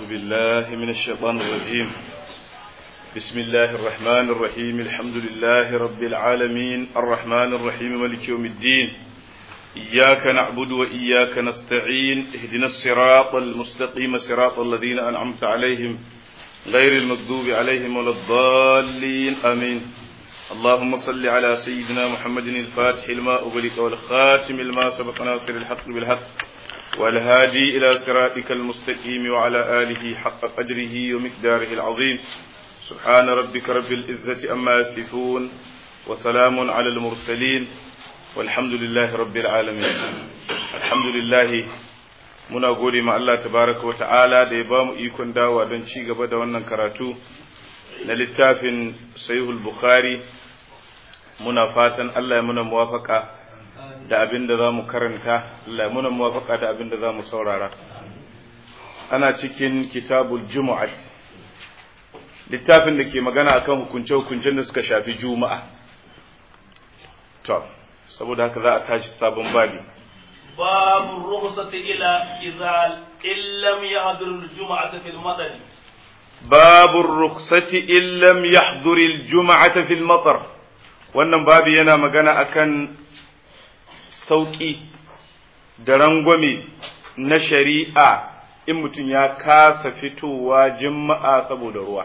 بالله من الشيطان الرجيم بسم الله الرحمن الرحيم الحمد لله رب العالمين الرحمن الرحيم ملك يوم الدين إياك نعبد وإياك نستعين اهدنا الصراط المستقيم صراط الذين أنعمت عليهم غير المغضوب عليهم ولا الضالين آمين اللهم صل على سيدنا محمد الفاتح لما أغلق والخاتم لما سبق ناصر الحق بالحق والهادي إلى صراطك المستقيم وعلى آله حق قدره ومقداره العظيم سبحان ربك رب العزة أما يصفون وسلام على المرسلين والحمد لله رب العالمين الحمد لله muna gode ma Allah tabaraka wa ta'ala da ya bamu ikon dawa don ci gaba da wannan karatu na littafin sahihul bukhari muna fatan Allah ya muna muwafaka da abin da za mu karanta Allah ya muna muwafaka da abin da za mu saurara ana cikin kitabul jumu'at littafin da ke magana akan hukunce-hukuncen da suka shafi juma'a to saboda haka za a tashi sabon babi باب الرخصة إلى إذا إن لم يحضر الجمعة في المطر باب الرخصة إن لم يحضر الجمعة في المطر wannan babi yana magana akan sauƙi da rangwame na shari'a in mutum ya kasa fitowa jima'a saboda ruwa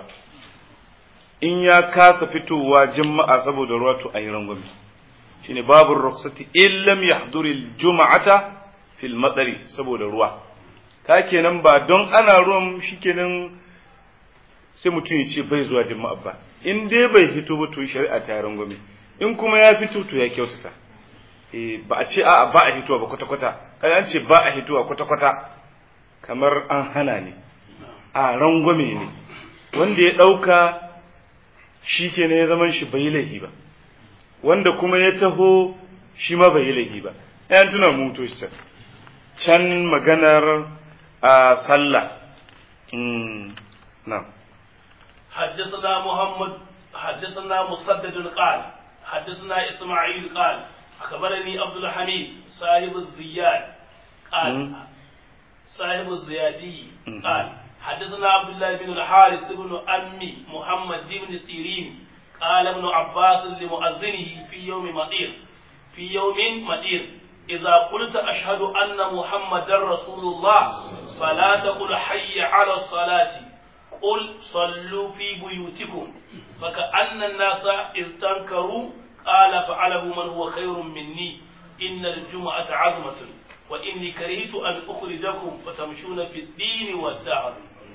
in ya kasa fitowa jima'a saboda ruwa to ayi rangwame shine babu rukhsati illam yahduri juma'ata fil matsari saboda ruwa ka kenan ba don ana ruwan shikenan sai mutum ya ce bai zuwa jima'a ba in dai bai fito ba to shari'a ta rangwame in kuma ya fito to ya kyautata eh ba a ce a'a ba a hitowa ba kwata kwata kada an ce ba a hitowa kwata kwata kamar an hana ne a rangwame ne wanda ya dauka shikenan ya zaman shi bai laifi ba wanda kuma ya taho shi ma bai yi laifi ba ɗayan tuna mutu shi can maganar a sallah na حدثنا محمد حدثنا مسدد قال حدثنا إسماعيل قال أخبرني عبد الحميد صاحب الزياد قال صاحب الزيادي قال حدثنا عبد الله بن الحارث بن أمي محمد بن سيرين قال ابن عباس لمؤذنه في يوم مطير في يوم مطير إذا قلت أشهد أن محمدا رسول الله فلا تقل حي على الصلاة قل صلوا في بيوتكم فكأن الناس استنكروا قال فعله من هو خير مني إن الجمعة عزمة وإني كرهت أن أخرجكم فتمشون في الدين والدعوة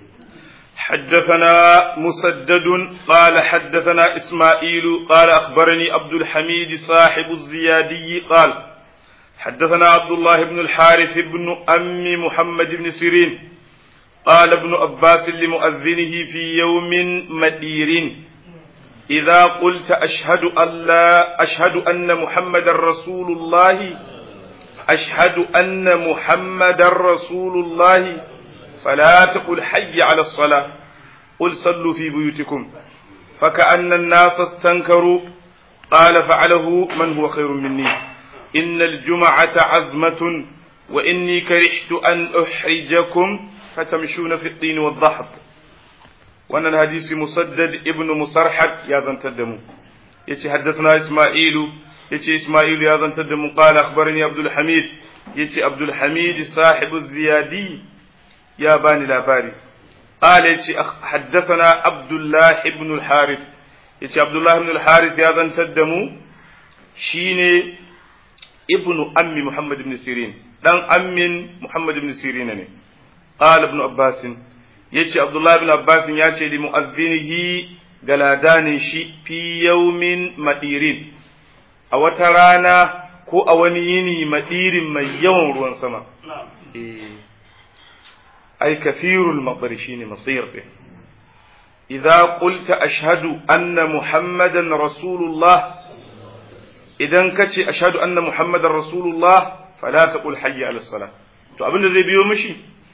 حدثنا مسدد قال حدثنا إسماعيل قال أخبرني عبد الحميد صاحب الزيادي قال حدثنا عبد الله بن الحارث بن أم محمد بن سيرين قال ابن عباس لمؤذنه في يوم مدير إذا قلت أشهد أن لا أشهد أن محمد رسول الله أشهد أن محمد رسول الله فلا تقل حي على الصلاة قل صلوا في بيوتكم فكأن الناس استنكروا قال فعله من هو خير مني إن الجمعة عزمة وإني كرهت أن أحرجكم فتمشون في الطين والضحض وأن الحديث مسدد ابن مسرحد يا ذن تدمو يتي حدثنا إسماعيل يتي إسماعيل يا ذن تدمو قال أخبرني عبد الحميد يتي عبد الحميد صاحب الزيادي يا باني لاباري قال يتي حدثنا عبد الله بن الحارث يتي عبد الله بن الحارث يا ذن تدمو شيني ابن أم محمد بن سيرين دان أم محمد بن سيرين ne قال ابن عباس yace Abdullah ibn Abbas ya ce li mu'azzinihi galadanin shi fi yawmin madirin a wata rana ko a wani yini madirin mai yawan ruwan sama eh ai kathirul matar shine masir din idza qulta ashhadu anna muhammadan rasulullah idan kace ashhadu anna muhammadan rasulullah fala taqul hayya ala salah to abinda zai biyo mishi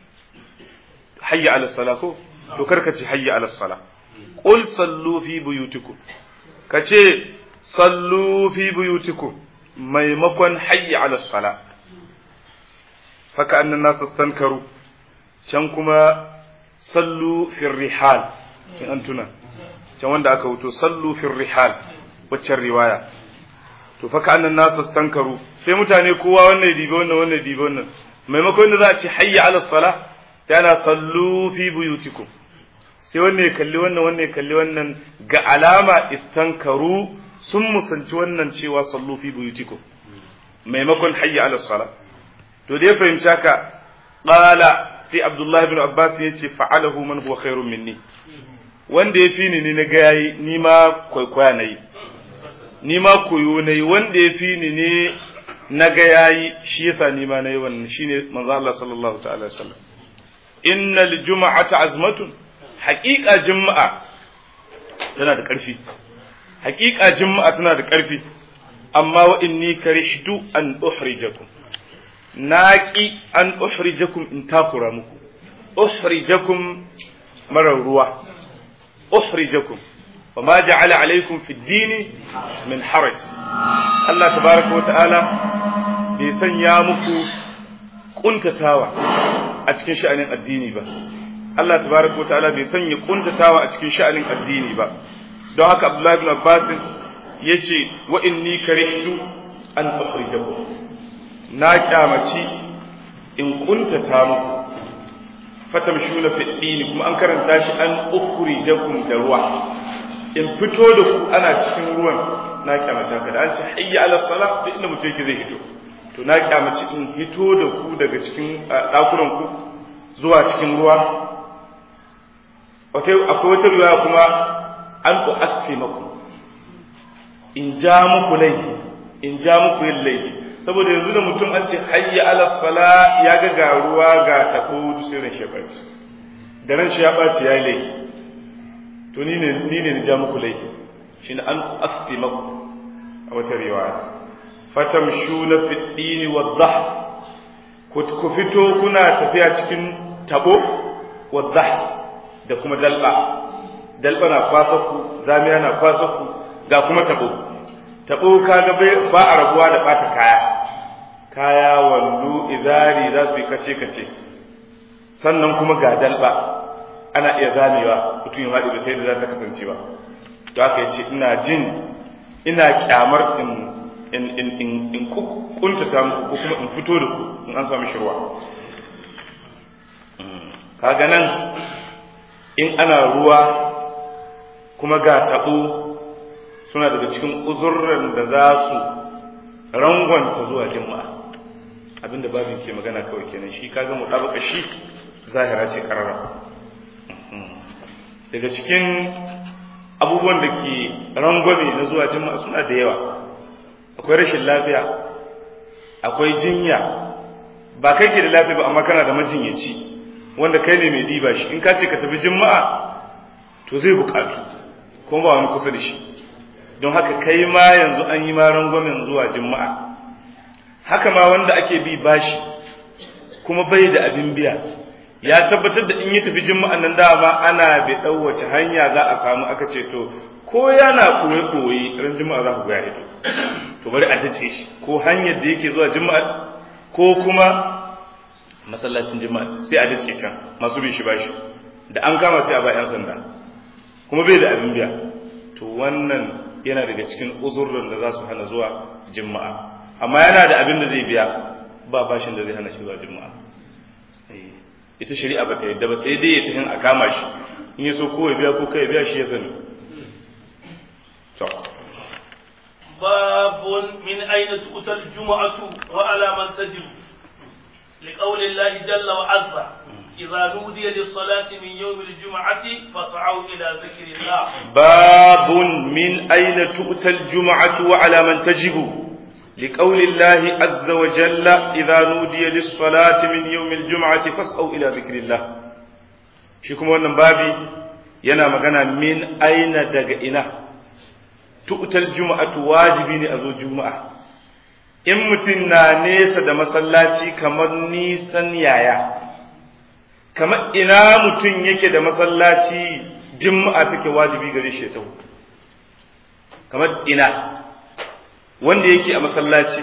hayya ala salah ko to karka ce hayya ala salah qul sallu fi buyutikum kace sallu fi buyutikum maimakon hayya ala salah faka annan nasu stankaru can kuma sallu fil rihal in an tuna can wanda aka wuto sallu fil rihal waccan riwaya to fa ka'annan nasu stankaru sai mutane kowa wannan dibe wannan wannan dibe wannan maimakon da za a ce hayya ala sala sai ana sallu fi buyutikum sai wannan ya kalli wannan wannan ya kalli wannan ga alama istankaru sun musanci wannan cewa sallu fi buyutikum maimakon hayya ala sala to da ya fahimci haka qala sai abdullah ibn abbas ya ce fa'alahu man huwa khairun minni wanda ya fi ni ni na ga yayi ni ma kwaikwaya nayi ni ma koyo nayi wanda ya fi ni ne na ga yayi shi yasa ni ma nayi wannan shine manzo Allah sallallahu ta'ala alaihi wasallam innal juma'ata azmatun haqiqa juma'a tana da ƙarfi haqiqa juma'a tana da ƙarfi amma wa inni karihtu an uhrijakum naqi an uhrijakum in takura muku uhrijakum marar ruwa uhrijakum وما جعل عليكم في الدين من حرج الله تبارك وتعالى bai sanya muku kuntatawa a cikin sha'anin addini ba Allah tabaraka wataala bai sanya kuntatawa a cikin sha'anin addini ba don haka Abdullah ibn Abbas yace wa inni karihtu an ukhrijakum na kyamaci in kuntata muku fatamshuna fi dini kuma an karanta shi an ukhrijakum da ruwa in fito da ku ana cikin ruwan na kyamata ka da an ce hayya ala salah duk inda mutum yake zai fito to na kyamaci in fito da ku daga cikin dakunan ku zuwa cikin ruwa akwai wata riwaya kuma an ku aske maku in ja muku laifi in ja muku yin laifi saboda yanzu da mutum an ce hayya ala sala ya ga ga ruwa ga tabo sai ran shi ya ɓaci da ran shi ya ɓaci ya yi laifi to ni ne ni ne ja muku laifi shine an aske maku a wata riwaya fatamshuna fi dini wadh ku fito kuna tafiya cikin tabo wadh da kuma dalba dalba na kwasa ku zamiya na kwasa ku ga kuma tabo tabo kaga ba a rabuwa da bata kaya kaya wallu izari za su yi kace kace sannan kuma ga dalba ana iya zamewa mutum ya haɗe ba sai da za ta kasance ba to haka yace ina jin ina kyamar in in in in in kuntata muku ko kuma in fito da ku in an samu shirwa kaga nan in ana ruwa kuma ga taɓo suna daga cikin uzurran da za su rangwanta zuwa jima'a abinda babin ke magana kawai kenan shi kaga mu ɗabaka shi zahira ce ƙarara daga cikin abubuwan da ke rangwame na zuwa jima'a suna da yawa akwai rashin lafiya akwai jinya ba kai ke da lafiya ba amma kana da majinyaci wanda kai ne mai diba shi in ka ce ka tafi jima'a to zai bukatu kuma ba wani kusa da shi don haka kai ma yanzu an yi ma rangwamen zuwa jima'a haka ma wanda ake bi bashi kuma bai da abin biya ya tabbatar da in yi tafi jima'an nan dama ana bai ɗau wace hanya za a samu aka ce to ko yana koye koye ran jima'a za ku ga ido to bari a dace shi ko hanyar da yake zuwa jima'a ko kuma masallacin jima'a sai a dace can masu bin shi bashi da an kama sai a ba yan sanda kuma bai da abin biya to wannan yana daga cikin uzurran da za su hana zuwa jima'a amma yana da abin da zai biya ba bashin da zai hana shi zuwa jima'a ita shari'a ba ta yadda ba sai dai ya tafi a kama shi in ya so ko ya biya ko kai biya shi ya sani to باب من أين تؤتى الجمعة وعلى من تجب لقول الله جل وعز إذا نودي للصلاة من يوم الجمعة فاسعوا إلى ذكر الله باب من أين تؤتى الجمعة وعلى من تجب لقول الله عز وجل إذا نودي للصلاة من يوم الجمعة فاسعوا إلى ذكر الله شكم wannan babi yana magana min aina daga ina tu'tal juma'atu wajibi ne a zo juma'a in mutum na nesa da masallaci kamar nisan yaya kamar ina mutum yake da masallaci juma'a take wajibi gare shi ta kamar ina wanda yake a masallaci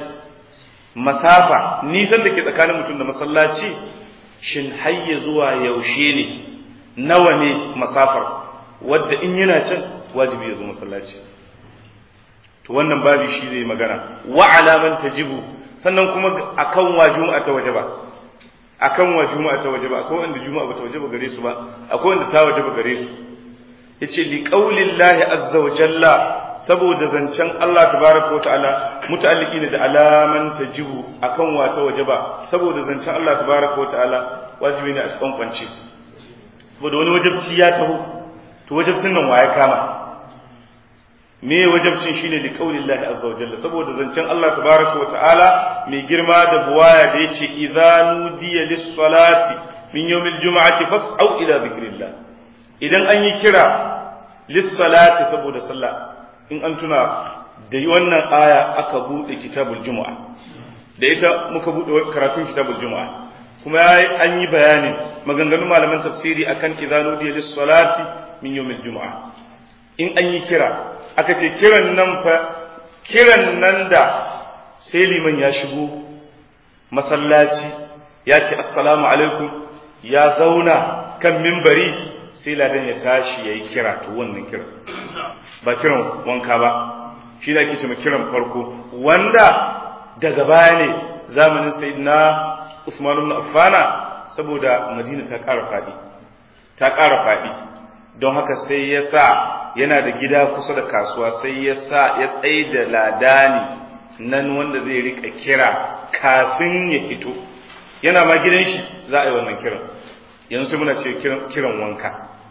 masafa nisan da ke tsakanin mutum da masallaci shin hayya zuwa yaushe ne nawa ne masafar wadda in yana can wajibi ya zo masallaci to wannan babi shi zai magana wa alaman tajibu sannan kuma akan wa juma'a ta wajaba akan wa juma'a ta wajaba akwai wanda juma'a ba ta wajaba gare su ba akwai wanda ta wajaba gare su yace li qaulillahi azza wa jalla saboda zancen Allah tabaraka wa ta'ala muta'alliqi ne da alaman tajibu akan wa ta wajaba saboda zancen Allah tabaraka wa ta'ala wajibi ne a kwankwance saboda wani wajabci ya taho to wajabcin nan waye kama me wajabcin shine li qaulillahi azza wa jalla saboda zancen Allah tabaraka wa ta'ala mai girma da buwaya da yace idza nudiya lis salati min yawmil jum'ati fas'au ila dhikrillah idan an yi kira lis salati saboda sallah in an tuna da wannan aya aka bude kitabul jumu'a da ita muka bude karatun kitabul jumu'a kuma an yi bayanin maganganun malaman tafsiri akan idza nudiya lis salati min yawmil jumu'a in an yi kira aka ce kiran nan fa kiran nan da sai liman ya shigo masallaci ya ce assalamu alaikum ya zauna kan mimbari sai ladan ya tashi ya yi kira to wannan kiran ba kiran wanka ba shi da ake ce kiran farko wanda daga baya ne zamanin sayyidina Usman ibn Affana saboda Madina ta ƙara faɗi ta ƙara faɗi don haka sai ya sa yana da gida kusa da kasuwa sai ya sa ya tsaye da ladani nan wanda zai rika kira kafin ya fito yana ma gidan shi za a yi wannan kiran yanzu sai muna ce kiran wanka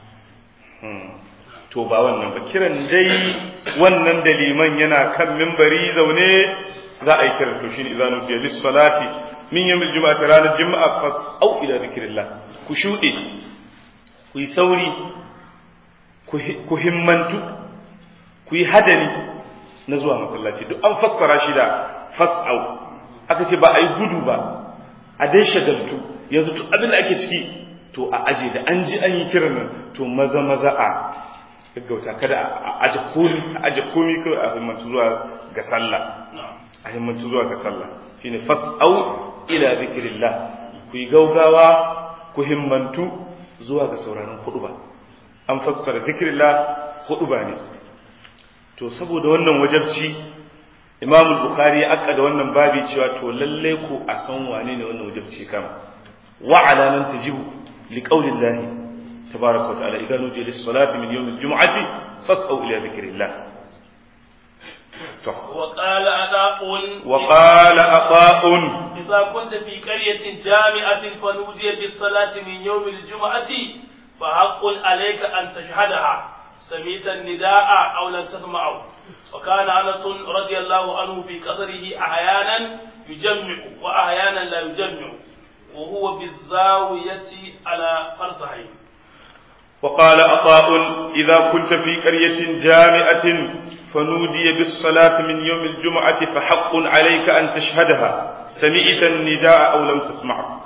to ba wannan ba kiran dai wannan da liman yana kan mimbari zaune za a yi kiran to shine izanu bi lis salati min yawmil jumu'ati ranar juma'a fas au ila zikrillah ku shude ku yi sauri ku himmantu ku yi hadari na zuwa masallaci duk an fassara shi da fas'au aka ce ba a yi gudu ba a dai shagaltu yanzu duk abin da ake ciki to a aje da an ji an yi kiran nan to maza maza a gaggauta kada a aje komi a aje komi kawai a himmantu zuwa ga sallah a himmantu zuwa ga sallah shine fas'au ila zikrillah ku yi gaugawa ku himmantu zuwa ga sauraron hudu ba an fassara zikrillah hudu ba ne to saboda wannan wajabci imam bukhari ya akka da wannan babi cewa to lalle ku a san wane ne wannan wajabci kama wa ala man tajibu li qawlillahi tabaraka wa ta'ala idan nudiya lis salati min yawm al jum'ati fas'au ila dhikrillah to wa qala ada'un wa qala ata'un idza kunta fi qaryatin jami'atin fa nudiya bis salati min yawm al jum'ati فحق عليك أن تشهدها سميت النداء أو لم تسمعه وكان أنس رضي الله عنه في قصره أحيانا يجمع وأحيانا لا يجمع وهو بالزاوية على فرسخين وقال عطاء إذا كنت في قرية جامعة فنودي بالصلاة من يوم الجمعة فحق عليك أن تشهدها سمعت النداء أو لم تسمعه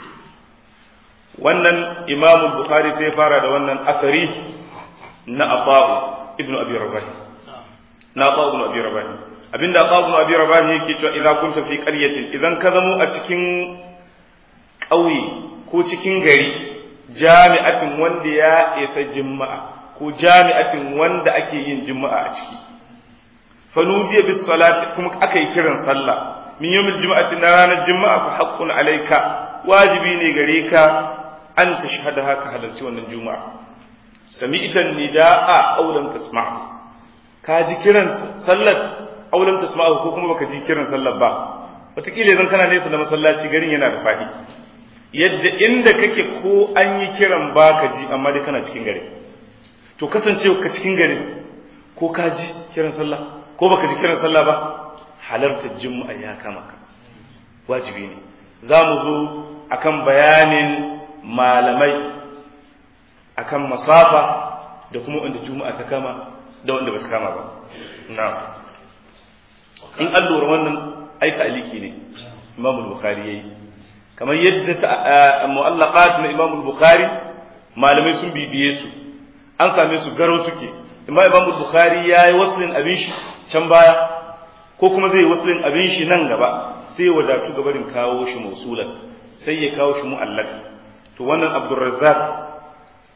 wannan imam bukhari sai fara da wannan asari na ata'u ibn abi rabah na ata'u ibn abi rabah abinda ata'u ibn abi rabah yake cewa idan kunta fi qaryatin idan ka zamo a cikin ƙauye ko cikin gari jami'atin wanda ya isa juma'a ko jami'atin wanda ake yin juma'a a ciki fanudiya bis salati kuma aka yi kiran sallah min yawmil juma'ati na ranar juma'a fa haqqun alayka wajibi ne gare ka an tashhada haka halarci wannan juma'a sami'tan nida'a aw lam tasma'u ka ji kiran sallar aw lam tasma'u ko kuma baka ji kiran sallar ba wataƙila idan kana nesa da masallaci garin yana da faɗi yadda inda kake ko an yi kiran baka ji amma dai kana cikin gari to kasance ka cikin gari ko ka ji kiran sallah ko baka ji kiran sallah ba halartar juma'a ya kama ka wajibi ne za mu zo akan bayanin malamai akan masafa da kuma wanda juma'a ta kama da wanda ba su kama ba na'am in an lura wannan ai ta'aliki ne Imam Bukhari yayi kamar yadda mu'allaqat na Imam Bukhari malamai sun bibiye su an same su garo suke amma Imam Bukhari yayi waslin abin shi can baya ko kuma zai waslin abin shi nan gaba sai wadatu gabarin kawo shi mausulan sai ya kawo shi mu'allaq to wannan Abdurrazzaq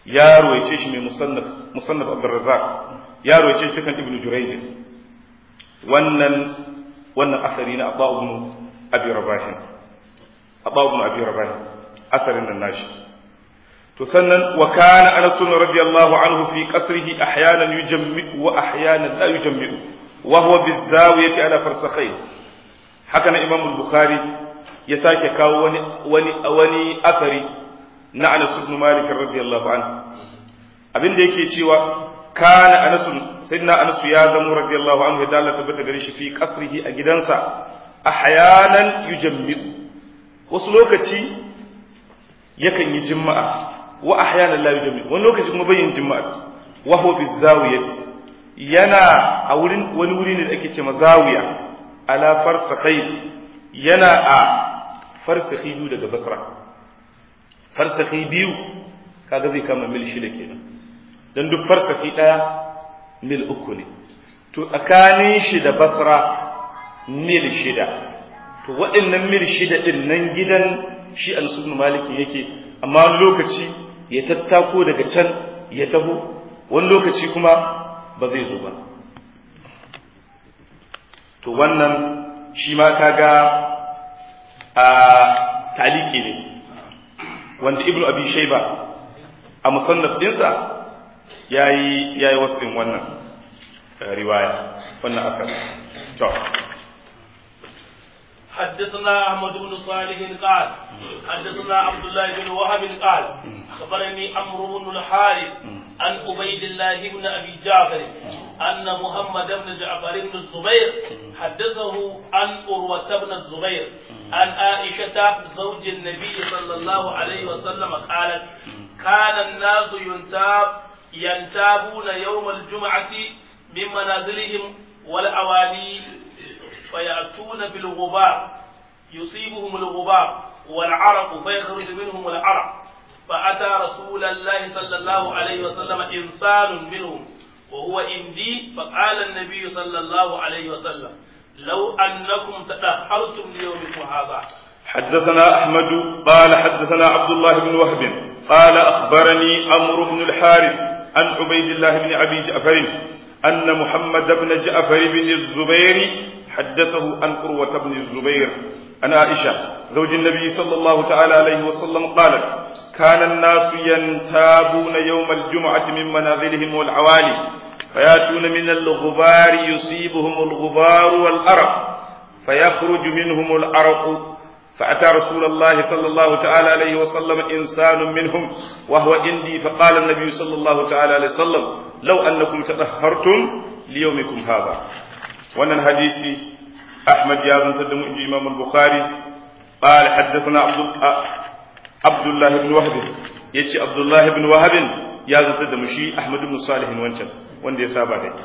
ya ruwaice shi mai musannaf musannaf Abdurrazzaq ya ruwaice shi kan Ibn Jurayj wannan wannan asari na Abba ibn Abi Rabah Abba ibn Abi Rabah asarin nan nashi to sannan wa kana Anas radiyallahu anhu fi qasrihi ahyanan yujammi wa ahyanan la yujammi wa huwa bizawiyati ala farsakhayn haka na Imam Bukhari ya sake kawo wani wani wani asari na Anas ibn Malik radiyallahu anhu abin da yake cewa kana Anas sayyidina Anas ya zama radiyallahu anhu da Allah tabbata gare shi fi qasrihi a gidansa ahyanan yujammi wasu lokaci yakan yi jima'a wa ahyanan la yujammi wani lokaci kuma bayin jima'a wa huwa bizawiyati yana a wurin wani wuri ne da ake ce mazawiya ala farsakhai yana a farsakhi biyu daga basra farsakhi biyu kaga zai kama mil shida kenan dan duk farsakhi daya mil uku ne to tsakanin shi da basra mil shida to waɗannan mil shida din nan gidan shi al-sunnu maliki yake amma wani lokaci ya tattako daga can ya taho wani lokaci kuma ba zai zo ba to wannan shi ma kaga a taliki ne wanda ibnu abi shayba a musannaf dinsa yayi yayi wasfin wannan riwaya wannan akar to حدثنا احمد بن صالح قال حدثنا عبد الله بن وهب قال اخبرني عمرو بن الحارث عن عبيد الله بن ابي جعفر ان محمد بن جعفر بن الزبير حدثه عن عروه بن الزبير عن عائشه زوج النبي صلى الله عليه وسلم قالت كان الناس ينتاب ينتابون يوم الجمعه من منازلهم والاوالي فيأتون بالغبار يصيبهم الغبار والعرق فيخرج منهم العرق فأتى رسول الله صلى الله عليه وسلم إنسان منهم وهو إندي فقال النبي صلى الله عليه وسلم لو أنكم تدهرتم ليومكم هذا حدثنا أحمد قال حدثنا عبد الله بن وهب قال أخبرني عمرو بن الحارث عن عبيد الله بن أبي جعفر أن محمد بن جعفر بن الزبير حدثه عن قروة بن الزبير عن عائشة زوج النبي صلى الله تعالى عليه وسلم قالت كان الناس ينتابون يوم الجمعة من منازلهم والعوالي فياتون من الغبار يصيبهم الغبار والأرق فيخرج منهم الأرق فأتى رسول الله صلى الله تعالى عليه وسلم إنسان منهم وهو عندي فقال النبي صلى الله تعالى عليه وسلم لو أنكم تطهرتم ليومكم هذا wannan hadisi Ahmad ya zantar da mu inji Imam al-Bukhari قال حدثنا عبد عبد الله بن وهب yace Abdullah ibn Wahab ya zantar da mu shi Ahmad ibn Salih wancan wanda ya saba dai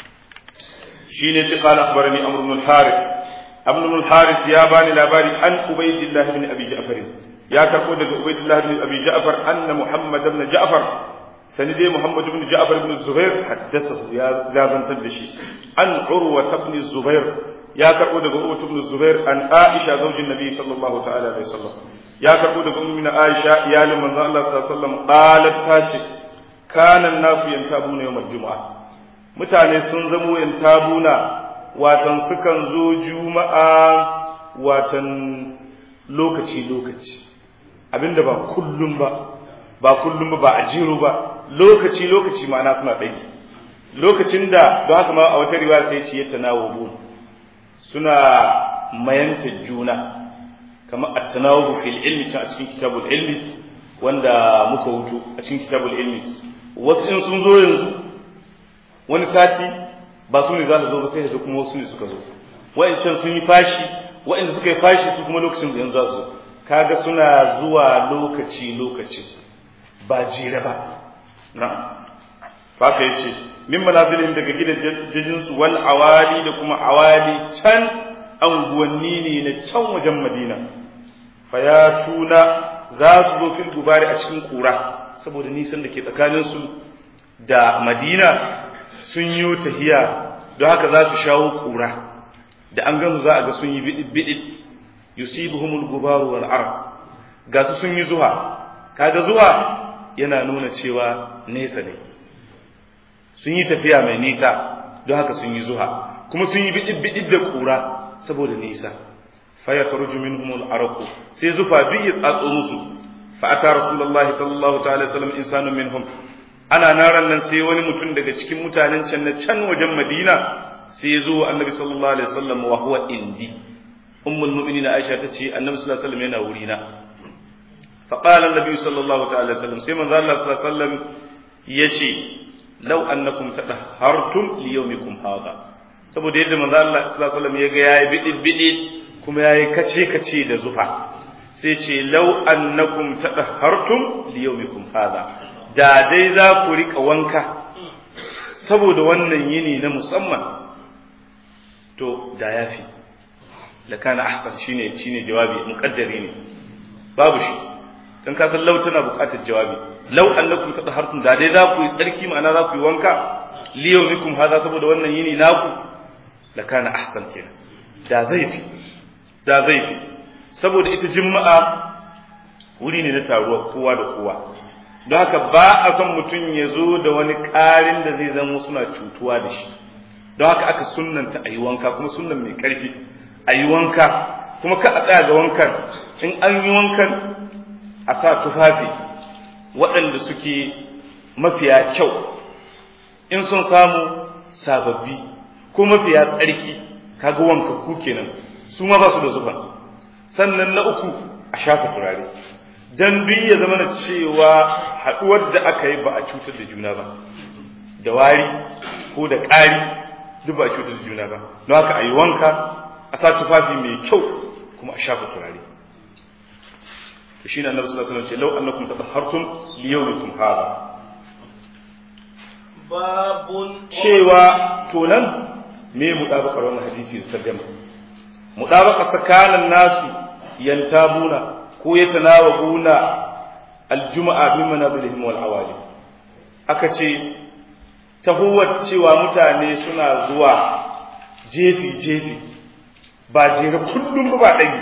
shine yace qala akhbarani Amr ibn al-Harith Amr ibn al-Harith ya bani labari an Ubaydillah ibn Abi Ja'far ya karbo daga Ubaydillah ibn Abi Ja'far anna Muhammad ibn Ja'far sani dai Muhammad ibn Ja'far ibn Zubair haddathahu ya zantar da shi an Urwa ibn Zubair ya karbo daga Urwa ibn Zubair an Aisha zaujin Nabi sallallahu ta'ala alaihi wasallam ya karbo daga ummi Aisha iyalin manzon Allah sallallahu alaihi wasallam qalat ta ce kana nasu yantabuna yawmal jumu'a mutane sun zamo yantabuna watan sukan zo juma'a watan lokaci lokaci abinda ba kullum ba ba kullum ba ba a jiro ba lokaci lokaci ma'ana suna ɗai lokacin da don haka ma a wata riwaya sai ce ya tanawabu suna mayanta juna kamar at-tanawabu fil ilmi can a cikin kitabul ilmi wanda muka wuto a cikin kitabul ilmi wasu in sun zo yanzu wani sati ba su ne za su zo ba sai da kuma wasu ne suka zo wa'ancan sun yi fashi wa'anda suka yi fashi su kuma lokacin da yanzu za su kaga suna zuwa lokaci lokaci ba jere ba na'am haka yace min manazilin daga gidajen su wal awali da kuma awali can anguwanni ne na can wajen Madina fayatuna za su zo fil gubari a cikin kura saboda nisan da ke tsakanin su da Madina sun yi tahiya don haka za su shawo kura da an gansu za a ga sun yi bidid bidid yusibuhumul gubaru wal arq ga su sun yi zuwa kaga zuwa yana nuna cewa nesa ne sun yi tafiya mai nisa don haka sun yi zuha kuma sun yi bidid da kura saboda nisa fa ya kharuju minhum al-araq sai zufa duk ya tsatso musu fa ata rasulullah sallallahu ta'ala sallam insanun minhum ana naran nan sai wani mutum daga cikin mutanen can na can wajen madina sai ya zo annabi sallallahu alaihi wasallam wa huwa indi ummul mu'minin aisha tace annabi sallallahu alaihi wasallam yana wurina fa qala annabi sallallahu ta'ala sallam sai manzo Allah sallallahu alaihi wasallam yace law annakum tadahhartum li yawmikum hadha saboda yadda manzo Allah sallallahu alaihi wasallam ya ga yayi bidid bidid kuma yayi kace kace da zufa sai ce law annakum tadahhartum li yawmikum hadha da dai za ku rika wanka saboda wannan yini na musamman to da yafi la kana ahsan shine shine jawabi muqaddari ne babu shi dan ka san law tana buƙatar jawabi law annakum tadahhartum da dai za ku yi tsarki ma'ana za ku yi wanka li yawmikum hadha saboda wannan yini naku la kana ahsan kenan da zai fi da zai fi saboda ita juma'a wuri ne na taruwa kowa da kowa don haka ba a son mutum ya zo da wani ƙarin da zai zama suna cutuwa da shi don haka aka sunnanta a yi wanka kuma sunnan mai ƙarfi a yi wanka kuma ka a tsaya ga wankan in an yi wankan a sa tufafi waɗanda suke mafiya kyau in sun samu sababbi ko mafiya tsarki kaga wanka ku kenan su ma ba su da zuban sannan na uku a shafa turare dan duk ya zama na cewa haɗuwar da aka yi ba a cutar da juna ba da wari ko da ƙari duk ba a cutar da juna ba don haka a yi wanka a sa tufafi mai kyau kuma a shafa turare to shine annabi sallallahu alaihi wasallam ce law annakum tadahhartum li yawmikum hadha babun cewa to nan me mudabakar wannan hadisi da tarjuma mudabaka tsakanin nasu yantabuna ko yatanawabuna aljuma'a min manazilihim wal awali aka ce tahuwar cewa mutane suna zuwa jefi jefi ba jere kullum ba ɗari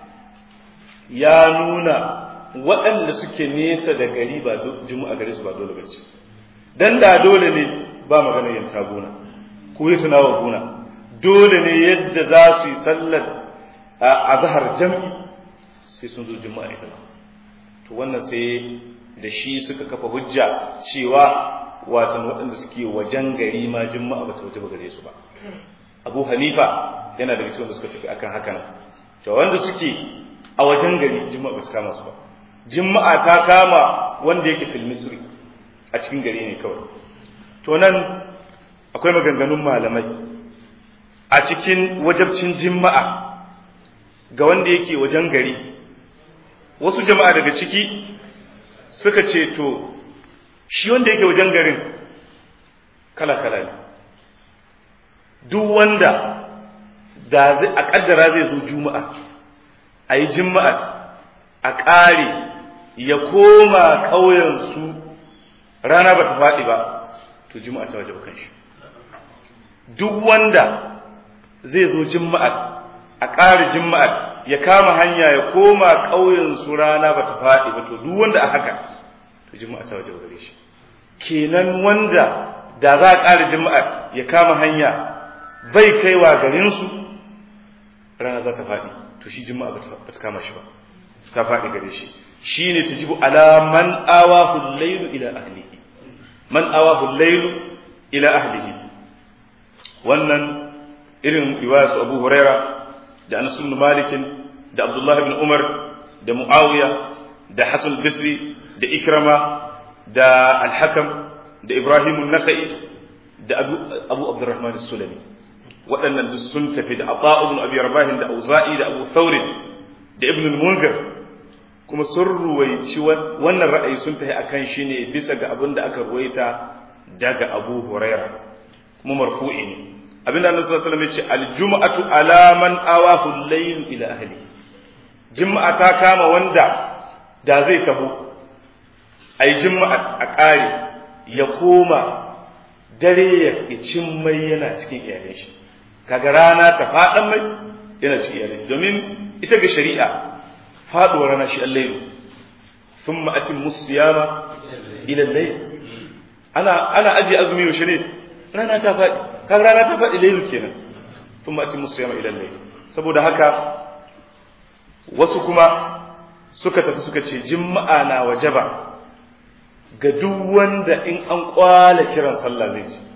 ya nuna waɗanda suke nesa da gari ba juma'a gare su ba dole bace dan da dole ne ba magana yin gona ko yi tunawa gona dole ne yadda za su yi sallar a zahar jam'i sai sun zo juma'a ita to wannan sai da shi suka kafa hujja cewa watan waɗanda suke wajen gari ma juma'a ba ta waje ba gare su ba abu hanifa yana da cikin da suka tafi akan hakan to wanda suke a wajen gari juma'a ba su kama su ba juma'a ta kama wanda yake fil misri a cikin gari ne kawai to nan akwai maganganun malamai a cikin wajabcin juma'a ga wanda yake wajen gari wasu jama'a daga ciki suka ce to shi wanda yake wajen garin kala-kala ne duk wanda da a kaddara zai zo juma'a a yi juma'a a ƙare ya koma ƙauyensu rana ba ta faɗi ba to juma'a ta waje kan shi duk wanda zai zo juma'a a ƙare juma'a ya kama hanya ya koma ƙauyensu rana ba ta faɗi ba to duk wanda a haka to juma'a ta waje gare shi kenan wanda da za a ƙara juma'a ya kama hanya bai kaiwa garinsu rana za ta faɗi to shi juma'a ba ta kama shi ba ta faɗi gare shi shi ne ta jibu ala man awahu lailu ila ahlihi man awahu lailu ila ahlihi wannan irin riwaya su abu huraira da anas ibn malik da abdullahi ibn umar da muawiya da hasan bisri da ikrama da al-hakam da ibrahim an-nakhai da abu abu abdurrahman as-sulami waɗannan duk sun tafi da ata ibn abi rabah da auza'i da abu thawr da ibn al-munzir kuma sun ruwaici wannan ra'ayi sun tafi akan shi ne bisa ga abin da aka ruwaita daga abu huraira kuma marfu'i ne abinda annabi sallallahu alaihi wasallam ya ce al-jum'atu ala man awahu al-layl ila ahli juma'a ta kama wanda da zai taho ai juma'a a ƙare ya koma dare ya cin mai yana cikin iyalai shi kaga rana ta faɗan mai yana cikin iyalai domin ita ga shari'a faɗuwar rana shi allailu thumma atimmu siyama ila layl ana ana aje azumi yaushe ne rana ta faɗi kan rana ta faɗi laylu kenan thumma atimmu siyama ila layl saboda haka wasu kuma suka tafi suka ce juma'a na wajaba ga duk wanda in an kwala kiran sallah zai ji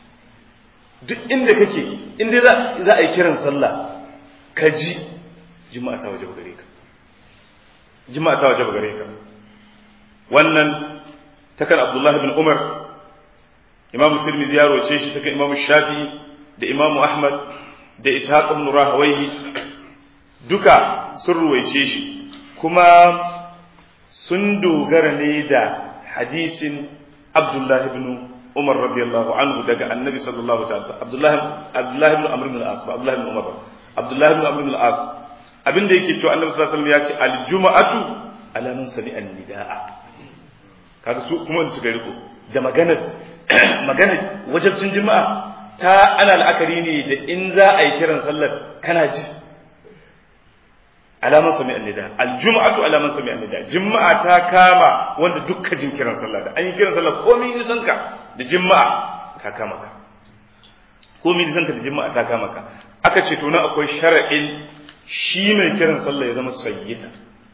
duk inda kake inda za a yi kiran sallah ka ji juma'a ta wajaba gare ka juma'a ta wajaba gare ka wannan takan abdullah ibn umar imam tirmidhi ya roce shi takan imam shafi'i da imam ahmad da ishaq ibn rahawayhi duka sun ruwaice shi kuma sun dogara ne da hadisin abdullah ibn umar radiyallahu anhu daga annabi sallallahu alaihi wasallam abdullah abdullah ibn amr ibn al-as abdullah ibn umar abdullah ibn amr ibn al-as abinda yake cewa annabi sallallahu alaihi wasallam ya ce al-jum'atu ala man sami'a nidaa kaga su kuma su ga riko da maganar maganar wajibcin juma'a ta ana la'akari ne da in za a yi kiran sallar kana ji alaman sami annida aljum'atu alaman sami annida juma'a ta kama wanda dukka jin kiran sallah da an yi kiran sallah komai nisan ka da juma'a ta kama ka komai nisan ka da juma'a ta kama ka aka ce to na akwai shar'in shi mai kiran sallah ya zama sayyita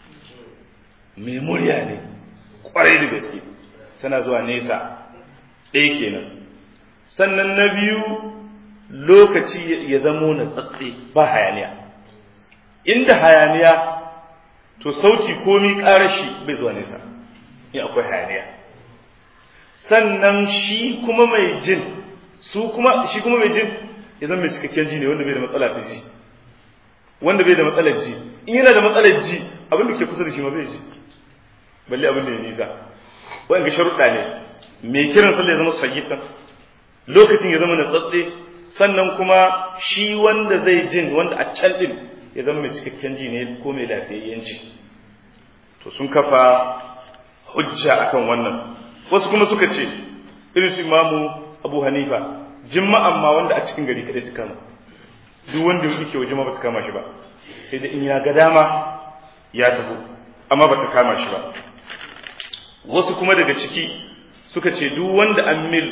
mai murya ne kwarai da gaske tana zuwa nesa ɗaya kenan sannan na biyu lokaci ya zamo na tsatse ba hayaniya inda hayaniya to sauti komi ƙarashi bai zuwa nesa in akwai hayaniya sannan shi kuma mai jin su kuma shi kuma mai jin ya zama mai cikakken ji ne wanda bai da matsala ta ji wanda bai da matsalar ji in yana da matsalar ji abin da ke kusa da shi ma bai ji balle abin da ya nisa wa'anga sharuɗa ne mai kiran sallah ya zama sayyitan lokacin ya zama na tsatse sannan kuma shi wanda zai jin wanda a can din ya zama mai cikakken ji ne ko mai lafiyayyen ji to sun kafa hujja akan wannan wasu kuma suka ce irin su imamu abu hanifa jima'an ma wanda a cikin gari kadai ta kama duk wanda yake waje ma ba ta kama shi ba sai da in ya ga dama ya tafi amma ba ta kama shi ba wasu kuma daga ciki suka ce duk wanda an mil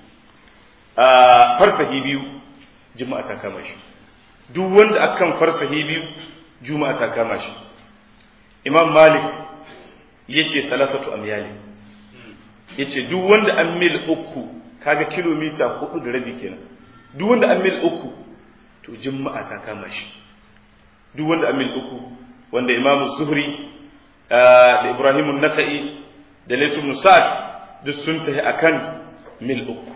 a farsahi biyu juma'a ta kama shi duk wanda akan farsahi biyu juma'a ta kama shi imam malik yace talafatu amyali yace duk wanda an mil uku kaga kilomita hudu da rabi kenan duk wanda an mil uku to juma'a ta kama shi duk wanda an mil uku wanda imam zuhri da ibrahim an-nakhai da laysu ibn sa'd duk sun tafi akan mil uku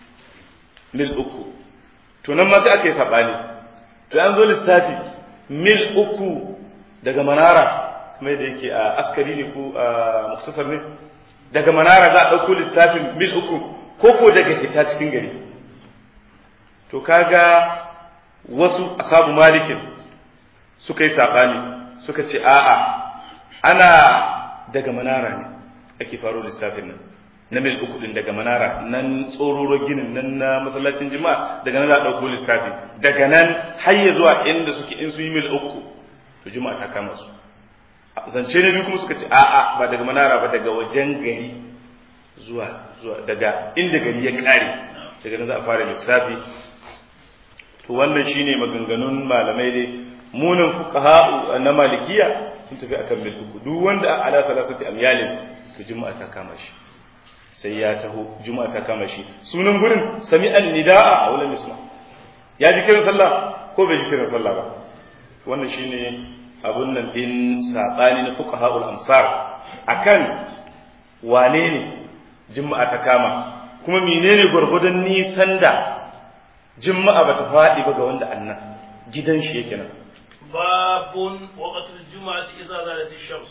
mil uku to nan ma sai aka yi sabani to an zo lissafi mil uku daga manara kamar da yake a askari ne ko a muktasar ne daga manara za a ɗauko lissafin mil uku ko ko daga fita cikin gari to kaga wasu asabu malikin suka yi saɓani suka ce a'a ana daga manara ne ake faro lissafin nan na mil uku din daga manara nan tsororo ginin nan na masallacin jima'a daga nan za a ɗauko lissafi daga nan har ya zuwa inda suke in su yi mil uku to jima'a ta kama su zance na biyu kuma suka ce a'a ba daga manara ba daga wajen gari zuwa zuwa daga inda gari ya kare daga nan za a fara lissafi to wannan shine maganganun malamai dai munan fuqaha na malikiya sun tafi akan mil uku duk wanda ala salasati amyalin to juma'a ta kama shi sai ya taho juma'a ta kama shi sunan gurin sami'an nida'a a wulan isma ya ji kiran sallah ko bai ji kiran sallah ba wannan shine abun nan din sabani na fuqahaul amsar akan wane ne juma'a ta kama kuma menene gurgudun nisan da juma'a bata faɗi ba ga wanda annan gidan shi yake nan babun waqtul juma'ati idza zalat ash-shams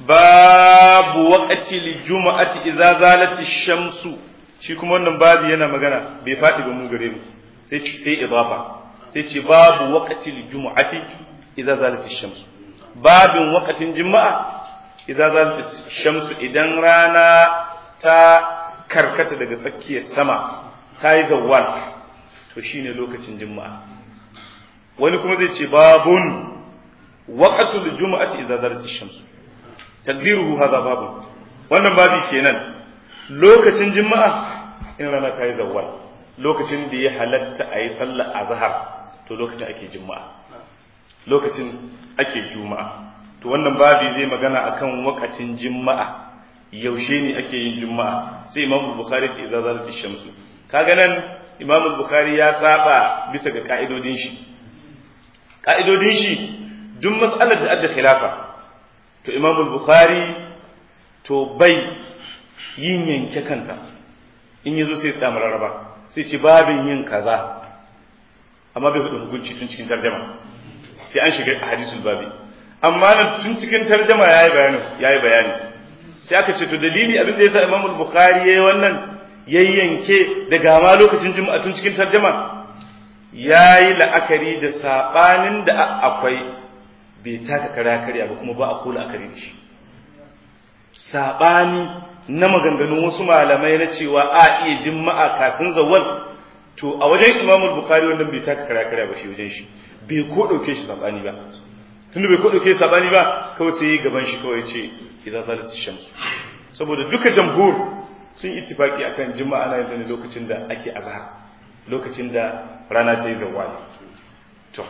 babu waqtil juma'ati idza zalat ash-shamsu shi kuma wannan babu yana magana bai faɗi ba mu gare mu sai sai idafa sai ce babu waqtil juma'ati idza zalat ash-shamsu babin waqtin juma'a idza zalat ash-shamsu idan rana ta karkata daga tsakiyar sama ta yi zawwal to shine lokacin juma'a wani kuma zai ce babun waqtul juma'ati idza zalat ash-shamsu taqdiruhu hadha babu wannan babi kenan lokacin juma'a in rana ta yi zawwal lokacin da ya halatta a yi sallar azhar to lokacin ake juma'a lokacin ake juma'a to wannan babi zai magana akan wakacin juma'a yaushe ne ake yin juma'a sai imam bukhari ce idza zalati shamsu kaga nan imam bukhari ya saba bisa ga ka'idodin shi ka'idodin shi duk mas'alar da adda khilafa to imam bukhari to bai yin yanke kanta in yazo sai ya samu rarraba sai ce babin yin kaza amma bai faɗi hukunci tun cikin tarjama sai an shiga hadisul babi amma nan tun cikin tarjama yayi bayani yayi bayani sai aka ce to dalili abin da yasa Imam Bukhari yayi wannan yayyanke daga ma lokacin juma'a tun cikin tarjama yayi la'akari da sabanin da akwai bai taka kara karya ba kuma ba a kula akari da shi sabani na maganganun wasu malamai na cewa a iya juma'a kafin zawwal to a wajen Imam Bukhari wannan bai taka kara karya ba shi wajen shi bai ko dauke shi sabani ba tunda bai ko dauke sabani ba kawai sai gaban shi kawai ce idan zalat shamsu saboda duka jamhur sun ittifaki akan juma'a ana yin ne lokacin da ake azhar lokacin da rana ta yi zawali to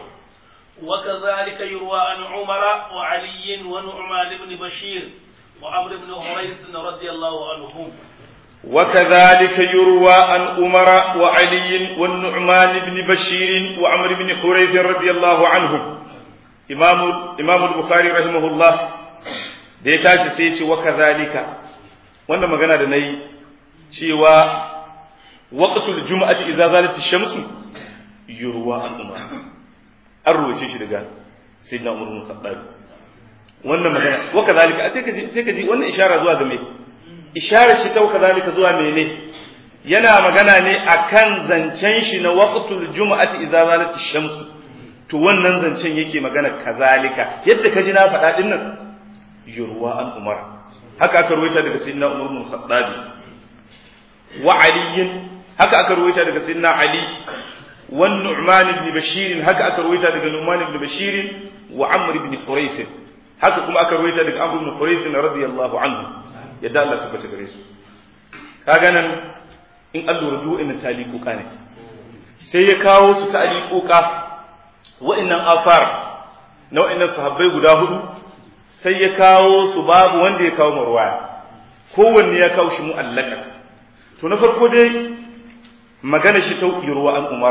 وكذلك يروى عن عمر وعلي ونعمان بن بشير وعمر بن هريث رضي الله عنهم وكذلك يروى عن عمر وعلي والنعمان بن بشير وعمر بن حريث رضي الله عنهم إمام إمام البخاري رحمه الله da ya tashi sai ya ce wa kazalika wannan magana da nayi cewa waqtul jum'ati idza zalati shamsu yurwa an umar an ruwace shi daga sayyidina umar bin khattab wannan magana wa kazalika sai ka ji sai ka ji wannan ishara zuwa ga me isharar shi ta wa kazalika zuwa mene yana magana ne akan zancen shi na waqtul jum'ati idza zalati shamsu to wannan zancen yake magana kazalika yadda ka ji na faɗa din nan yurwa an umar haka aka ruwaita daga sayyidina umar bin khattabi wa ali haka aka ruwaita daga sayyidina ali wa nu'man ibn bashir haka aka ruwaita daga nu'man ibn bashir wa amr ibn quraysh haka kuma aka ruwaita daga amr ibn quraysh radiyallahu anhu yadda Allah tabbata gare su kaga nan in an lura duk inna taliquka ne sai ya kawo su taliquka wa'annan afar na wa'annan sahabbai guda hudu sai ya kawo su babu wanda ya kawo marwaya kowanne ya kawo shi mu'allaka to na farko dai magana shi ta ruwa an umar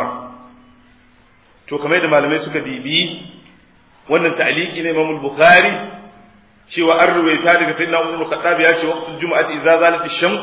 to kamar da malamai suka bibi wannan ta'liqi ne Imam Bukhari cewa an ruwaita daga sayyidina Umar al-Khattab ya ce waqtul jumu'ati idza zalat ash-shams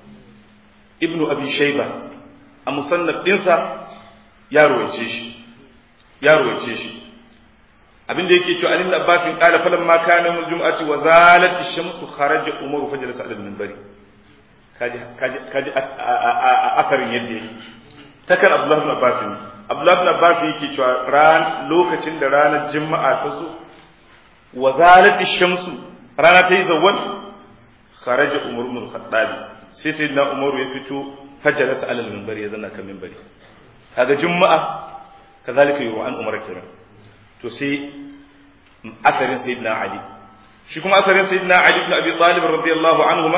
Ibn Abi Shayba a musannaf dinsa ya ruwaice shi ya ruwaice shi abin da yake cewa Ali ibn Abbas qala falan ma kana yawmul jum'ati wa zalat ash-shams kharaja Umar fa jalasa ala al-minbari kaji kaji kaji asarin yadda yake takan Abdullah ibn Abbas ne Abdullah ibn Abbas yake cewa ran lokacin da ranar Juma'a ta zo wa zalat ash-shams rana ta yi zawwal kharaja Umar ibn al-Khattab sai sayyidina Umar ya fito fajalasa ala al-minbari ya zanna kan minbari kaga Juma'a kazalika yuwa an Umar kiran to sai asarin sayyidina ali shi kuma asarin sayyidina ali ibn abi talib radiyallahu anhuma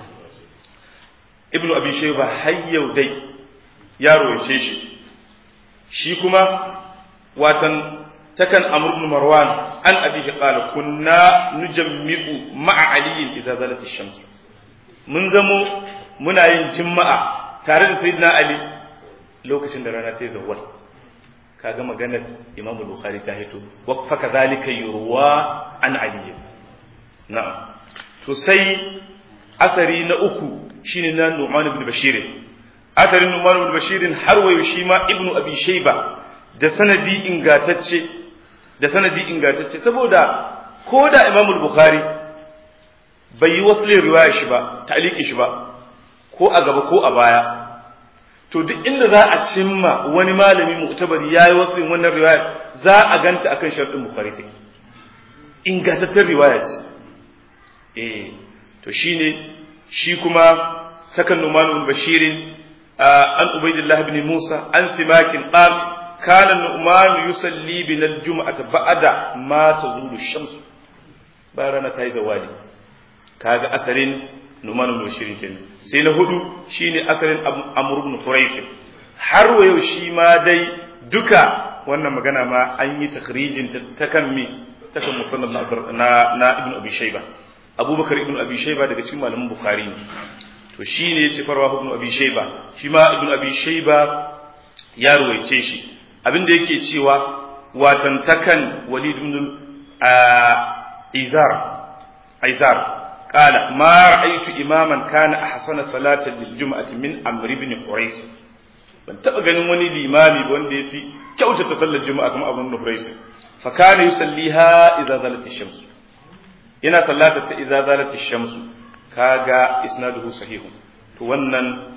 ibn abi shayba hayyau dai ya royace shi shi kuma watan takan amr ibn marwan an abihi qala kunna nujammi'u ma'a ali idza zalat ash-shams mun zamo muna yin jimma'a tare da sayyidina ali lokacin da rana ta yi zawwal kaga maganar Imam Bukhari ta hito wa fa kadhalika yurwa an Ali na'am to sai asari na uku shine na Nu'man ibn Bashir asarin Nu'man ibn Bashir har wayo shi ma Ibn Abi Shayba da sanadi ingatacce da sanadi ingatacce saboda ko da Imam Bukhari bai yi waslin riwaya shi ba ta'liqi shi ba ko a gaba ko a baya to duk inda za a cimma wani malami mu'tabari yayi wasu in wannan riwaya za a ganta akan sharɗin bukhari take ingantaccen riwaya ce eh to shine shi kuma takan numan ibn bashir an ubaidillah ibn musa an simakin qal kana nu'man yusalli bin al-jum'ata ba'da ma tazulu shams bayan rana ta yi zawali kaga asarin numan ibn bashir kenan sai na hudu shine asalin amr ibn quraish har wa yau shi ma dai duka wannan magana ma an yi takrijin ta kan mi ta kan musannaf na na ibn abi shayba abubakar ibn abi shayba daga cikin malaman bukhari ne to shine yace farwa ibn abi shayba shi ma ibn abi shayba ya ruwaice shi abinda yake cewa watan takan walid ibn izar izar قال ما رأيت إماما كان أحسن صلاة للجمعة من عمرو بن قريش ban taɓa ganin wani limami ba wanda ya fi kyautata sallar juma'a kuma abin nufraisi fa kana yusalliha idza zalat ash-shams yana sallata ta idza zalat ash-shams kaga isnaduhu sahihun to wannan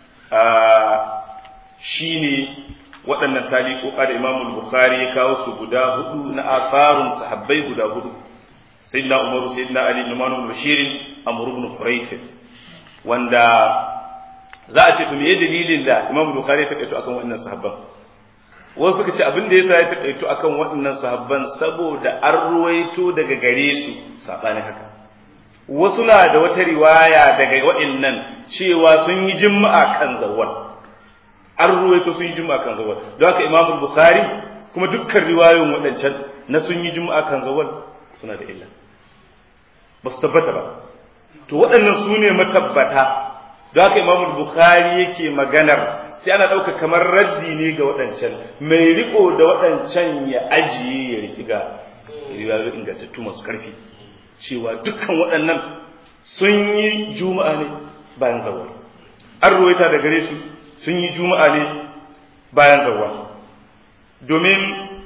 shine waɗannan taliqoqa da Imam Bukhari ya kawo su guda hudu na atharun sahabbai guda hudu sayyidina Umar sayyidina Ali Numan ibn Bashir Amr ibn Quraysh wanda za a ce to meye dalilin da Imam Bukhari ya takaito akan waɗannan sahabban wasu suka ce abin da yasa ya takaito akan waɗannan sahabban saboda an ruwaito daga gare su sabani haka wasu na da wata riwaya daga waɗannan cewa sun yi juma'a kan zawwal an ruwaito sun yi juma'a kan zawwal don haka Imam Bukhari kuma dukkan riwayoyin waɗancan na sun yi juma'a kan zawwal suna da illa ba su tabbata ba to waɗannan su ne matabbata don haka imam bukhari yake maganar sai ana ɗauka kamar raddi ne ga waɗancan mai riko da waɗancan ya ajiye ya riki ga riwayoyi ingantattu masu ƙarfi cewa dukkan waɗannan sun yi juma'a ne bayan zawar an ruwaita da gare su sun yi juma'a ne bayan zawar domin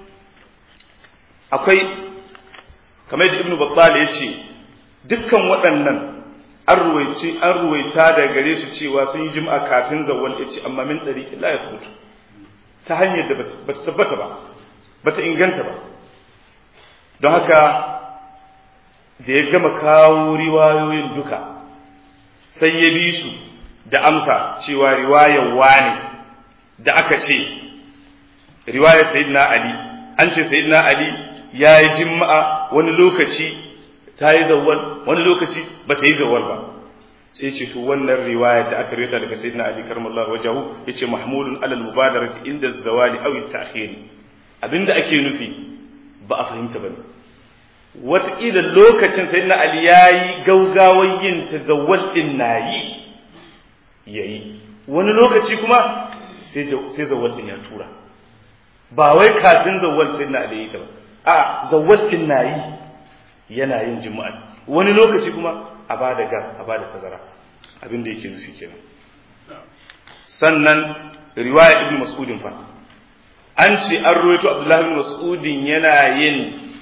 akwai kamar da ibnu battal ya ce dukkan waɗannan an ruwaice an ruwaita da gare su cewa sun yi jima'a kafin zawwal ya ce amma min ɗari la ya futu ta hanyar da ba ta tabbata ba ba ta inganta ba don haka da ya gama kawo riwayoyin duka sai ya bi su da amsa cewa riwayar wane da aka ce riwayar sayyidina ali an ce sayyidina ali ya yi jima'a wani lokaci ta yi zawwal wani lokaci ba ta yi zawwal ba sai ce to wannan riwaya da aka rita daga sayyidina ali karmallahu wajahu yace mahmulun alal mubadarati inda zawali aw at-ta'khir abinda ake nufi ba a fahimta bane wataƙila lokacin sayyidina ali yayi gaugawan yin tazawwal din nayi yayi wani lokaci kuma sai sai zawwal din ya tura ba wai kafin zawwal sayyidina ali yayi ta ba a zawwal din nayi yana yin jima'a wani lokaci kuma a ba da gar a ba da tazara abin da yake nufi kenan sannan riwaya ibn mas'udin fa an ce an ruwaito abdullahi ibn mas'udin yana yin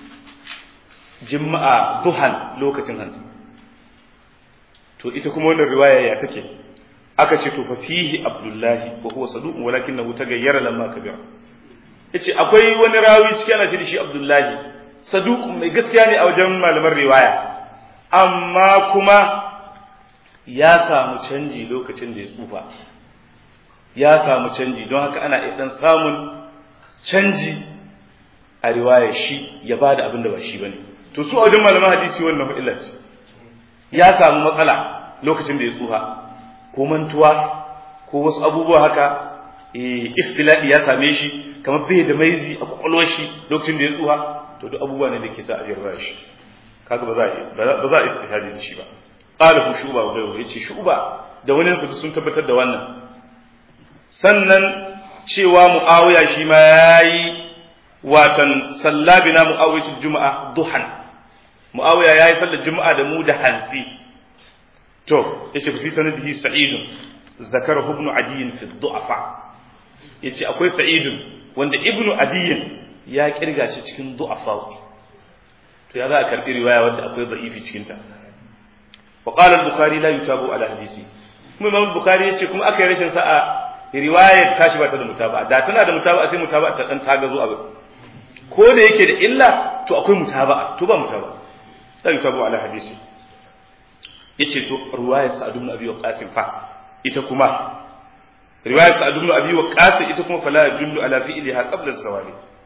jima'a duhan lokacin hanzu to ita kuma wannan riwaya ya take aka ce to fa fihi abdullahi wa huwa saduq walakinahu tagayyara lamma kabira yace akwai wani rawi cikin ana ce da shi abdullahi saduqun mai gaskiya ne a wajen malaman riwaya amma kuma ya samu canji lokacin da ya tsufa ya samu canji don haka ana iya dan samun canji a riwayar shi ya bada abin da ba shi bane to su a wajen malaman hadisi wannan illa ce ya samu matsala lokacin da ya tsufa ko mantuwa ko wasu abubuwa haka eh istila'i ya same shi kamar bai da maizi a kwakwalwar shi lokacin da ya tsufa to duk abubuwa ne da ke sa a jirra shi kaga ba za a ba za a istihadi da shi ba qala hu shuba wa ghayru yace shuba da wani su sun tabbatar da wannan sannan cewa muawiya shi ma yayi watan sallabina muawiyatu juma'a duhan muawiya yayi sallar juma'a da mu da hansi to yace fi sanadihi sa'idun zakarahu ibn adiyin fi du'afa yace akwai sa'idun wanda ibnu adiyin ya kirga shi cikin du'afa to ya za a karbi riwaya wadda akwai da'ifi cikin ta wa qala al-bukhari la yutabu ala hadisi kuma imam bukhari yace kuma aka yi rashin sa'a riwayar tashi ba ta da mutaba da tana da mutaba sai mutaba ta dan tagazo abin ko da yake da illa to akwai mutaba to ba mutaba la yutabu ala hadisi yace to riwayar sa'd ibn abi waqas fa ita kuma riwayar sa'd ibn abi waqas ita kuma fala yadullu ala fi'liha qabla az-zawali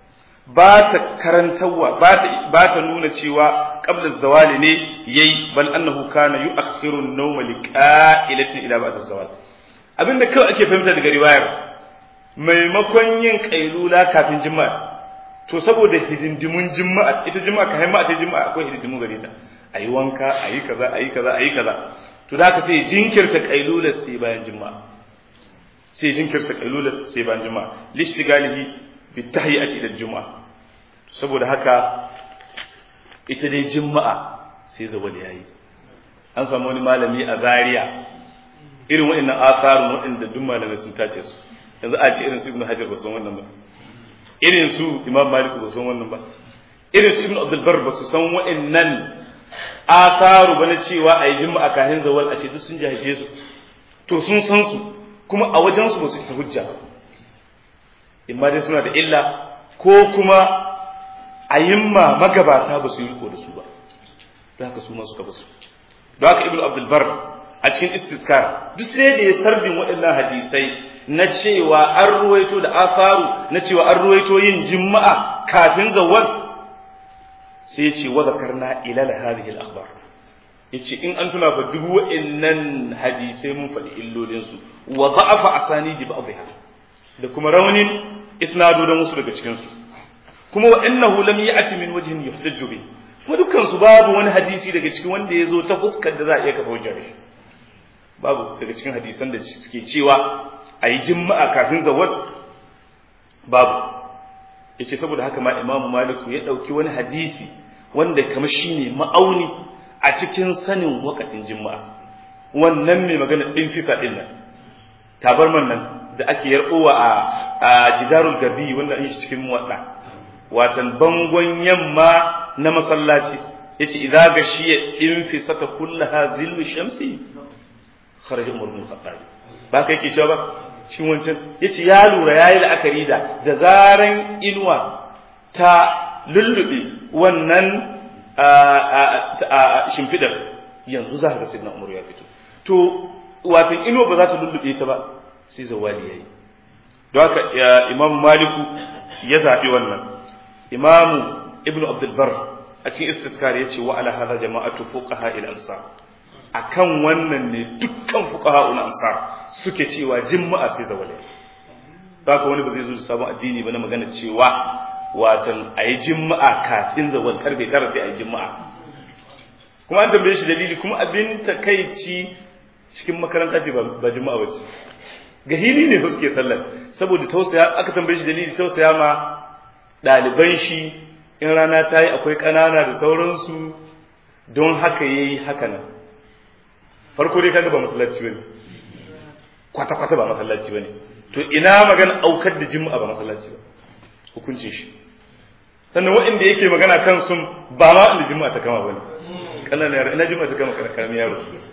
ba ta karantarwa ba ta nuna cewa qabla zawali ne yayi bal annahu kana yu'akhiru an-nawma liqa'ilatin ila ba'da zawal abinda kawai ake fahimta daga riwayar maimakon yin kailula kafin juma'a to saboda hidindimun juma'a ita juma'a ka haima ta juma'a akwai hidindimu gare ta ayi wanka ayi kaza ayi kaza ayi kaza to da haka sai jinkirta kailular sai bayan juma'a sai jinkirta kailular sai bayan juma'a lishtigalihi bi tahiyyati ila juma'a saboda haka ita dai juma'a sai zawal yayi an samu wani malami a Zaria irin waɗannan asarun waɗanda duk malamai sun tace su yanzu a ce irin su ibnu hajar ba san wannan ba irin su imam malik ba san wannan ba irin su ibnu abdul bar ba su san waɗannan asaru ba na cewa a yi juma'a kahin zawal a ce duk sun jahaje su to sun san su kuma a wajen su ba su isa hujja imma dai suna da illa ko kuma ayimma magabata ba su yi riko da su ba don haka su ma suka basu don haka ibnu abdul bar a cikin istiskar duk sai da ya sarbin waɗannan hadisai na cewa an ruwaito da afaru na cewa an ruwaito yin juma'a kafin zawal sai ya ce wa zakarna ilal hadhihi al-akhbar yace in an tuna fa duk wa'annan hadisai mun faɗi illolin su wa da'afa asanidi ba'dha da kuma raunin isnadu da musu daga cikin su kuma wa innahu lam ya'ti min wajhin yuhtaju bi kuma dukkan su babu wani hadisi daga cikin wanda ya zo ta fuskar da za a iya kafa hujja da shi babu daga cikin hadisan da suke cewa a yi jima'a kafin zawar babu ya ce saboda haka ma imamu maliku ya ɗauki wani hadisi wanda kamar shi ne ma'auni a cikin sanin wakacin jima'a wannan mai magana ɗin fisa ɗin nan tabarman nan da ake yarɓowa a jidarul gabi wanda an yi shi cikin muwaɗa watan bangon yamma na masallaci ya ce idan ga shi ya ɗin fisa ta kullaha zillu shamsi kharaja umar bin khattab ba kai ke cewa ba shi wancan yace ya lura yayi la'akari da da zaran inuwa ta lullube wannan shimfidar yanzu za ka ga sayyidina umar ya fito to wato inuwa ba za ta lullube ta ba sai zawali yayi don haka imamu maliku ya zabi wannan imamu ibnu abdul bar a cikin istiskar yace wa ala hadha jama'atu fuqaha il ansar akan wannan ne dukkan fuqaha ul ansar suke cewa juma'a sai zawale haka wani ba zai zo da sabon addini ba na magana cewa watan ayi juma'a kafin zawal karfe 9 sai ayi juma'a kuma an tambaye shi dalili kuma abin takeici cikin makaranta ce ba juma'a ba ce ga hili ne suke sallar saboda tausaya aka tambaye shi dalili tausaya ma ɗaliban shi in rana ta yi akwai ƙanana da sauransu don haka yayi haka nan farko dai kaga ba masallaci bane kwata kwata ba masallaci bane to ina magana aukar da juma'a ba masallaci ba hukuncin shi sannan waɗanda yake magana kan sun ba ma inda juma'a ta kama bane kananan yaro ina juma'a ta kama karamin yaro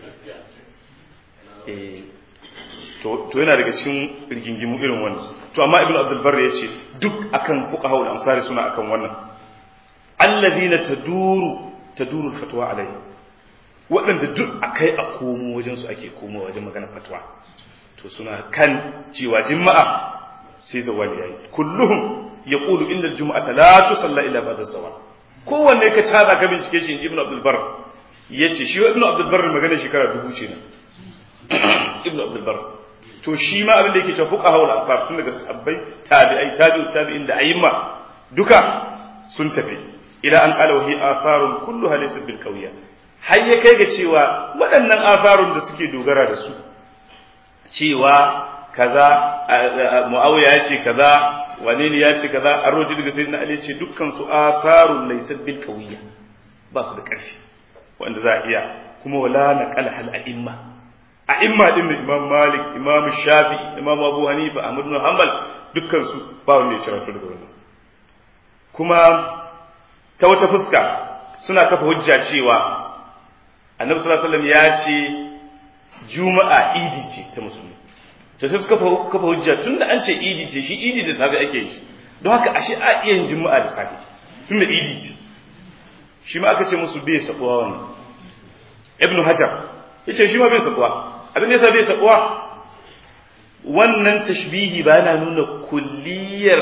eh to to yana daga cikin rigingimu irin wannan to amma ibnu abdul barr yace duk akan fuqaha wal ansari suna akan wannan alladhina taduru taduru al-fatwa alayhi waɗanda duk a kai a komo wajensu ake komo wajen magana fatwa to suna kan cewa jima'a sai zawali yayi kulluhum yaqulu inna al-jum'ata la tusalla illa ba'da zawal kowanne ka tada ka bincike shi ibnu abdul bar yace shi ibnu abdul bar magana shekara dubu ce ne ibnu abdul bar to shi ma abin da yake cewa fuqaha wal asar tun daga sahabbai tabi'ai tabi'u tabi'in da ayyima duka sun tafi ila an qala wa hi atharun kulluha laysa bil qawiyya har ya kai ga cewa waɗannan afarun da suke dogara da su cewa kaza muawiya ya ce kaza wane ne ya ce kaza an roji daga sayyidina ali ce dukkan su asarun laysa bil qawiyya ba su da ƙarfi wanda za a iya kuma wala naqala hal a'imma a'imma din imam malik imam shafi imam abu hanifa ahmad bin hanbal dukkan su ba wanda ya cira daga wannan kuma ta wata fuska suna kafa hujja cewa annabi sallallahu alaihi wasallam ya ce juma'a idi ce ta musulmi to sai suka kafa hujja tunda an ce idi ce shi idi da safe ake yi don haka ashe a iya yin juma'a da safe tunda idi ce shi ma aka ce musu bai sabuwa wannan ibnu hajar yace shi ma bai sabuwa abin da yasa bai sabuwa wannan tashbihi ba yana nuna kulliyar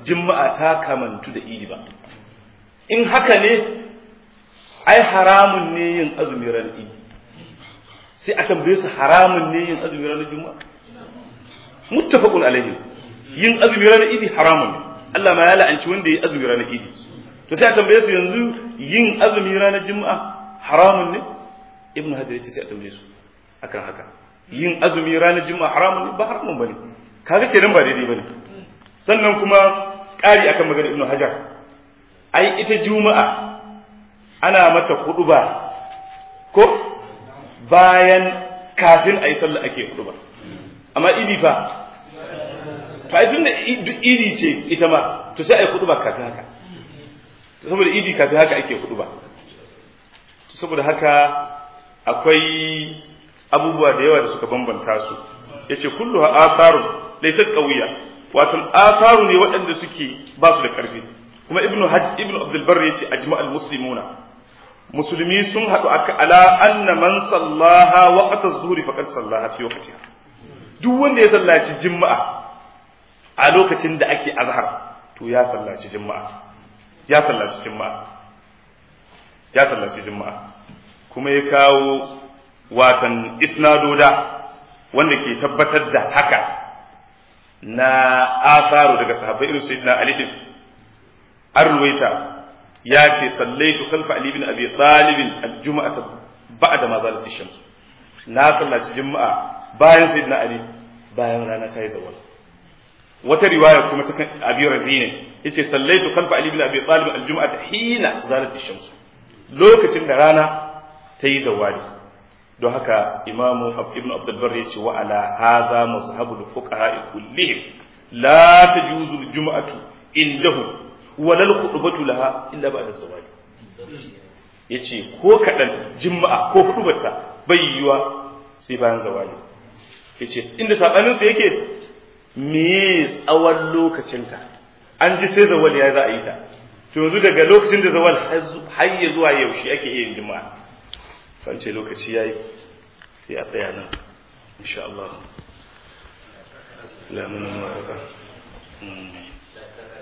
juma'a ta kamantu da idi ba in haka ne ai haramun ne yin azumi ranar idi sai a tambaye su haramun ne yin azumi ranar juma'a muttafaqun alaihi yin azumi ranar idi haramun ne Allah ma ya la'anci wanda ya azumi ranar idi to sai a tambaye su yanzu yin azumi ranar juma'a haramun ne ibnu hajar yace sai a tambaye su akan haka yin azumi ranar juma'a haramun ne ba haramun bane kaga kenan ba daidai bane sannan kuma ƙari akan magana ibnu hajar ai ita juma'a ana mata huduba ko bayan kafin a yi sallah ake huduba amma idi fa to ai tunda idi ce ita ma to sai a yi huduba kafin haka saboda idi kafin haka ake huduba saboda haka akwai abubuwa da yawa da suka bambanta su yace kulluha atharun laysat qawiyya wato atharu ne waɗanda suke ba su da ƙarfi kuma ibnu hajj ibnu abdul barr yace ajma'al muslimuna musulmi sun haɗu ala anna man sallaha waqta az-zuhri faqad sallaha fi waqtiha duk wanda ya sallaci juma'a a lokacin da ake azhar to ya sallaci juma'a ya sallaci juma'a ya sallaci juma'a kuma ya kawo watan isnadoda wanda ke tabbatar da haka na asaru daga sahabbai irin sayyidina ali din an ruwaita ya ce sallaitu khalfa ali bin abi talib al-jum'ata ba'da ma zalat ash-shams na sallaci juma'a bayan sayyidina ali bayan rana ta yi zawal wata riwaya kuma ta kan abi razine yace sallaitu khalfa ali bin abi talib al-jum'ata hina zalat ash-shams lokacin da rana ta yi zawali don haka imamu ibn abdulbar ya ce wa ala haza mazhabul fuqaha kullihim la tajuzu al-jum'atu indahum walal khutbatu laha illa ba'da zawali yace ko kadan juma'a ko hudubarta bai yiwa sai bayan zawali yace inda sabanin su yake me tsawon lokacinta an ji sai zawali ya za a yi ta to yanzu daga lokacin da zawal har ya zuwa yaushe ake iya yin juma'a kan ce lokaci yayi sai a tsaya nan insha Allah lamun muwafaka